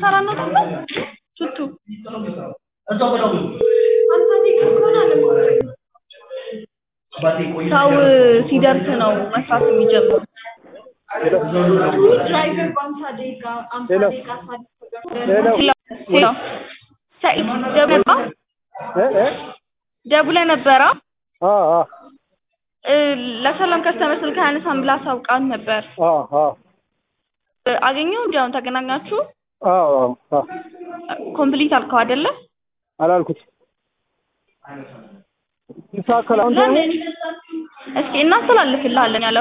ሰራነቱ ነው ቱቱ ሰው ሲደርስ ነው መስራት የሚጀምሩ ሄሎ ሄሎ ሄሎ ሰኢድ ደውለህ ነበር? እ እ ደውለህ ነበረ አ አ እ ለሰላም ከስተመር ስልክ አያነሳም ብላ አሳውቃን ነበር አ አ እ አገኘው እንዲ አሁን ተገናኛችሁ አ አ ኮምፕሊት አልከው አይደለ አላልኩት ይሳካል አሁን ለምን እስኪ እናስተላልፍልሃለን ያለ